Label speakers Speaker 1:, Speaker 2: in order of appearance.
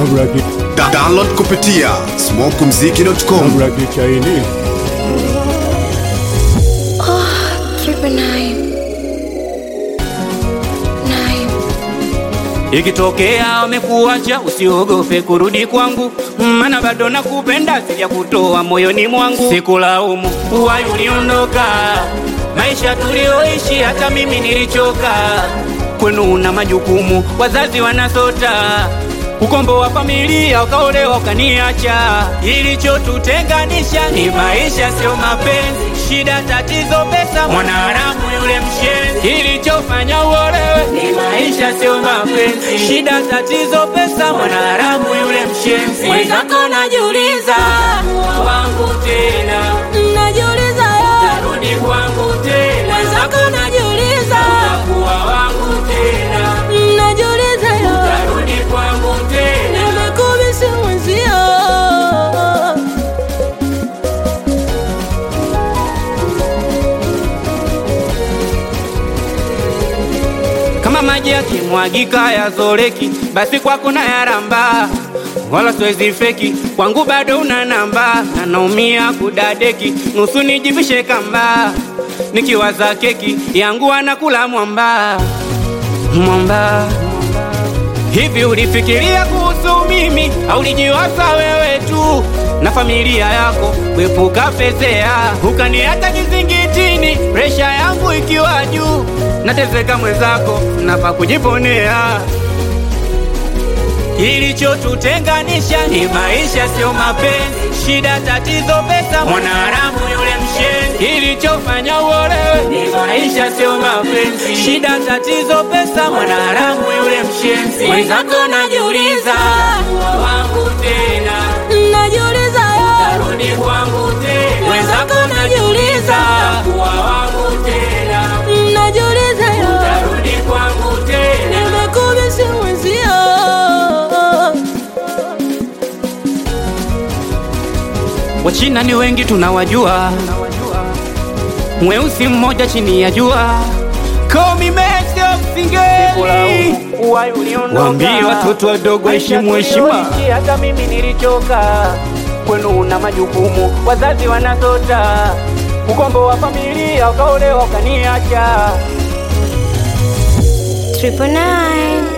Speaker 1: Da download kupitia smokumziki.com.
Speaker 2: Triple nine. Nine.
Speaker 3: Ikitokea wamekuacha usiogope kurudi kwangu, maana bado nakupenda, sija kutoa moyoni mwangu. Sikulaumu uwai uliondoka, maisha tulioishi hata mimi nilichoka. Kwenu una majukumu, wazazi wanasota ukombo wa familia, ukaolewa ukaniacha. Ilichotutenganisha ni maisha, sio mapenzi. Shida, tatizo, pesa, mwanaharamu yule mshenzi. Ilichofanya uolewe ni maisha, sio mapenzi. Shida, tatizo, pesa, mwanaharamu yule mshenzi. Mwenzako najiuliza, wangu tena,
Speaker 4: Najiuliza yo,
Speaker 3: narudi kwangu tena,
Speaker 4: mwenzako najiuliza,
Speaker 3: kuwa wangu tena,
Speaker 4: najiuliza yo,
Speaker 3: narudi kwangu tena.
Speaker 4: nimekubisi mwenzio.
Speaker 3: kama maji yakimwagika yazoleki, basi kwako na yaramba, wala siwezi feki, kwangu bado una namba, na naumia kudadeki, nusu nijivishe kamba, nikiwaza keki yangu anakula mwamba mwamba. Hivi ulifikiria kuhusu mimi au ulijiwaza wewe tu na familia yako kuepuka fezea, ukaniacha kizingitini, presha yangu ikiwa juu, nateseka mwenzako, nafa kujiponea. Ilichotutenganisha ni maisha, sio mapenzi. Shida, tatizo, pesa, mwanaharamu yule mshenzi. Ilichofanya uolewe ni maisha, sio mapenzi. Shida, tatizo, pesa, mwanaharamu yule mshenzi. Mwenzako najiuliza, wangu tena,
Speaker 4: Najiuliza yo,
Speaker 3: rudi kwangu tena.
Speaker 4: Mwenzako najiuliza.
Speaker 3: kuwa wangu tena,
Speaker 4: najiuliza yo,
Speaker 3: rudi kwangu tena.
Speaker 4: nimekubisi mwenzio.
Speaker 3: Wachina ni wengi tunawajua, mweusi mmoja chini ya jua. Call me Messi of Singeli. Waambie watoto wadogo heshimu heshima. Hata mimi nilichoka, kwenu una majukumu, wazazi wanasota, ukombo wa familia, ukaolewa ukaniacha.
Speaker 2: Triple nine.